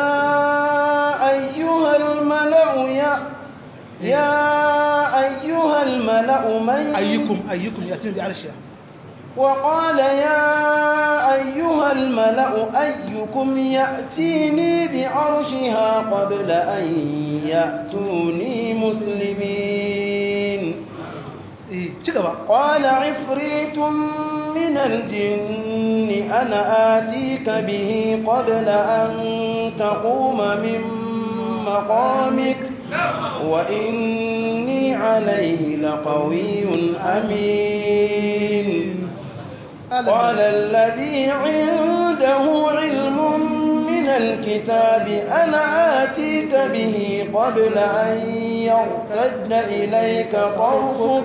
أيها الملأ يا يا أيها الملأ من أيكم أيكم يأتي بأرشاء وقال يا أيها الملأ أيكم يأتيني بعرشها قبل أن يأتوني مسلمين إيه شكرا قال عفريت من الجن أنا آتيك به قبل أن تقوم من مقامك وإني عليه لقوي أمين قال الذي عنده علم من الكتاب أنا آتيك به قبل أن يرتد إليك طرفك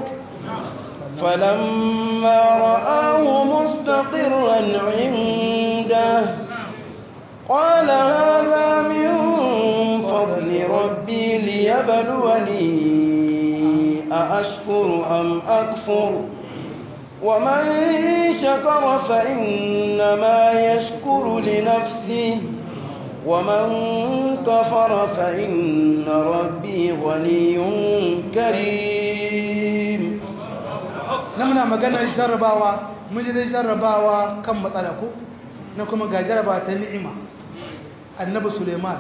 فلما رآه مستقرا عنده قال هذا من فضل ربي ليبلوني أأشكر أم أكفر ومن شكر فإنما يشكر لنفسه ومن كفر فإن ربي غني كريم na muna maganar jarrabawa mun ji dai jarrabawa kan matsala ko na kuma ga jarrabawa ta ni'ima annabi suleiman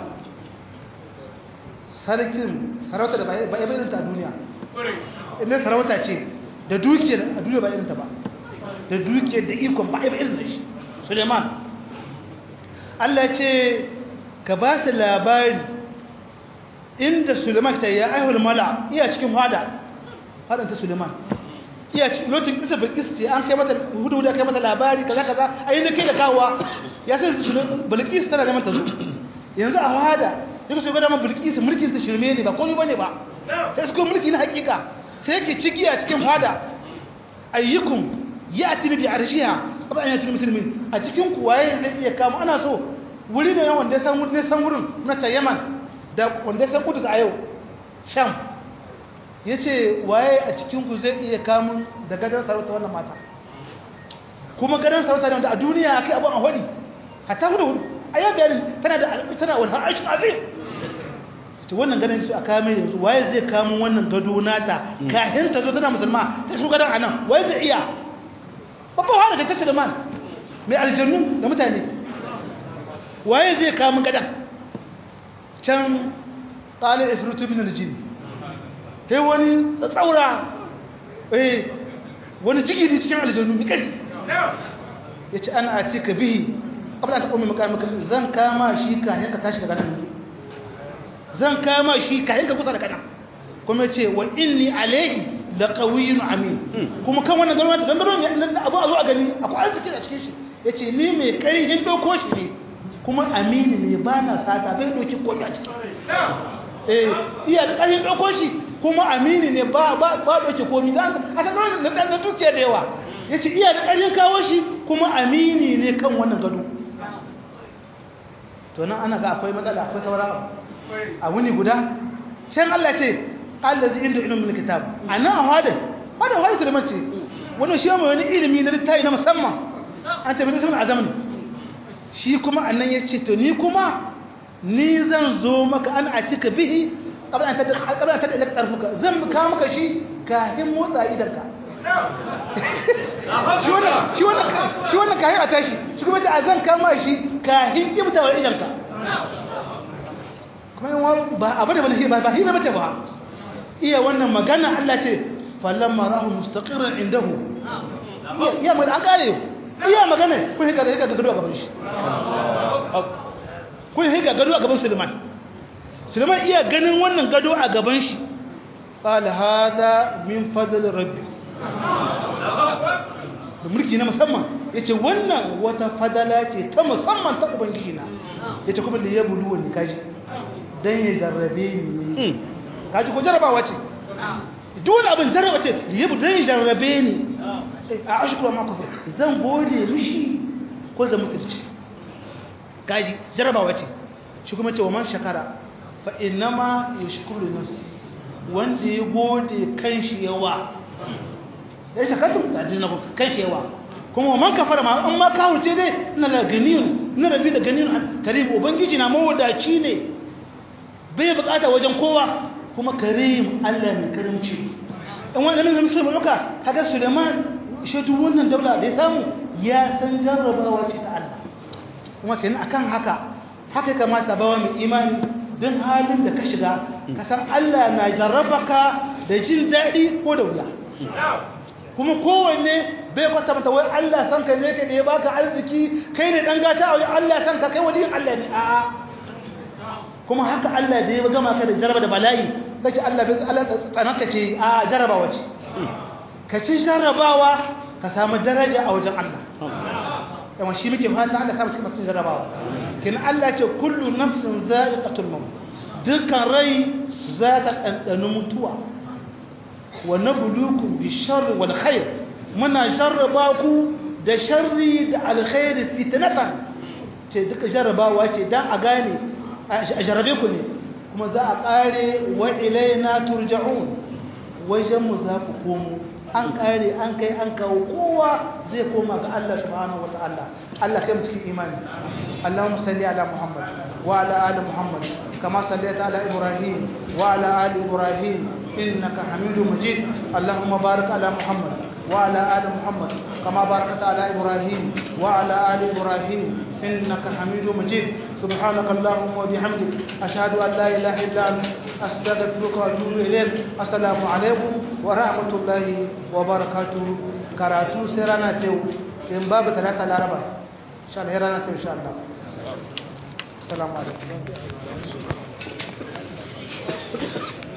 sarkin sarauta da ba ya bayyana ta a duniya inda sarauta ce da dukiyar a duniya ba irin ta ba da dukiyar da ikon ba ya bayyana da shi suleiman Allah ce ka ba su labari inda suleiman ta ya aihul mala iya cikin fada fadanta suleiman iya lokacin kisa bilkis ce an kai mata hudu hudu kai mata labari kaza kaza a yi da kai da kawowa ya san bilkis tana neman ta zo yanzu a wada ya kaso gada man bilkis mulkin ta shirme ne ba komai bane ba sai su mulki na hakika sai yake ciki a cikin fada ayyukum ya atini bi arshiha abu an yatini musulmin a cikin ku waye zai iya kama ana so wuri ne wanda ya san wurin san wurin na ta yaman da wanda ya san kudus a yau sham ya ce waye a cikinku zai iya kamun da gadon sarauta wannan mata kuma gadon sarauta ne wanda a duniya a kai abin a hudi hatta hudu hudu a yau bayani tana da tana wani harshen azim ta wannan gadon su a kame yanzu waye zai kamun wannan gado nata kahin ta zo tana musulma ta su gadon a nan waye zai iya babban hana ta tattara man mai aljannu da mutane waye zai kamun gadon can ƙalar ifritu min aljini sai wani tsatsaura eh wani jigiri cikin aljannu mi kai ya ce ana ati ka bihi abin ta ƙomi makamaka zan kama shi kayan ka tashi daga nan zan kama shi kayan ka kusa daga nan kuma ya ce wa inni alaihi da ƙawiyin amin kuma kan wannan garma da dandaron abu a zo a gani akwai arziki a cikin shi ya ce ni mai ƙarfin ɗauko shi ne kuma amini ne ba na sata bai ɗauki koyi a ciki eh iya da ƙarfin ɗauko shi kuma amini ne ba ba ba ɗauke komi da a kan na ɗan na dukiya da yawa ya ce iya da ƙarfin kawo shi kuma amini ne kan wannan gado to nan ana ga akwai matsala akwai sauran a wuni guda can Allah ce Allah zai inda ilimin kitab a nan a hada hada hada su da mace wani shi mai wani ilimi na littafi na musamman an tabi nisan azamin shi kuma annan ya ce to ni kuma ni zan zo maka an a cika bihi kabla an tada ilaka tarfuka zan ka maka shi kafin motsa idanka shi wannan shi wannan shi wannan kafin a tashi shi kuma a zan kama shi kafin kibtawar idanka kuma yan ba abu da bane ba ba hira bace ba iya wannan magana Allah ce falamma rahu mustaqirran indahu iya mai an kare iya magana kun hika hika gado a gaban shi kun hika gado a gaban Sulaiman Sulaiman iya ganin wannan gado a gaban shi qala hada min fadl rabbi da mulki na musamman yace wannan wata fadala ce ta musamman ta ubangiji na yace kuma da ya bulu wani kaji dan ya jarrabe ni kaji ko jarrabawa ce duk wani abin jarraba ce ya bulu dan ya jarrabe ni a ashkuru ma kufur zan gode mishi ko zan mutunci kaji jarrabawa ce shi kuma ce wa man shakara fa innama yashkuru nafsi wanda ya gode kanshi yawa ya shakartu da ajiyar na kanshi yawa kuma wa man kafara ma an ma kawurce dai ina da ganiyun ina rabi da ganiyun karim ubangiji na mawadaci ne bai bukata wajen kowa kuma karim Allah mai karimci in wani ɗanin zama sulman ɗauka kaga suleiman shi duk wannan daula da ya samu ya san jarrabawa ce ta Allah kuma kenan akan haka haka ya kamata bawa mai imani don halin da ka shiga ka san Allah na jarrabaka da jin daɗi ko da wuya kuma kowanne bai kwata mata wai Allah san ka ne ka da ya baka arziki kai ne dan gata a wajen Allah san ka kai waliyin Allah ne a'a kuma haka Allah da ya gama ka da jaraba da bala'i kace Allah bai Allah tsanaka ce a jarabawa ce ka ci jarabawa ka samu daraja a wajen Allah yawan shi muke fata Allah samu cikin masu jarabawa kin Allah ce kullu nafsin za'iqatul maut dukkan rai za ta ɗanɗani mutuwa wa nabluukum bisharri wal khair muna jarraba ku da sharri da alkhairi fitnatan ce duka jarrabawa ce dan a gane a jarrabe ku ne kuma za a kare wa ilaina turja'un wajen mu za ku komo an kare an kai an kawo kowa zai koma ga Allah subhanahu wataala Allah kai mu cikin imani Allahumma salli ala Muhammad wa ala ali Muhammad kama sallaita ala Ibrahim wa ala ali Ibrahim innaka Hamidum Majid Allahumma barik ala Muhammad wa ala ali Muhammad kama barakta ala Ibrahim wa ala ali Ibrahim innaka Hamidum Majid سبحانك اللهم وبحمدك أشهد أن لا إله إلا أنت أستغفرك وأتوب إليك السلام عليكم ورحمة الله وبركاته karatu sai rana ta yau in babu talata laraba insha Allah rana ta insha Allah assalamu alaikum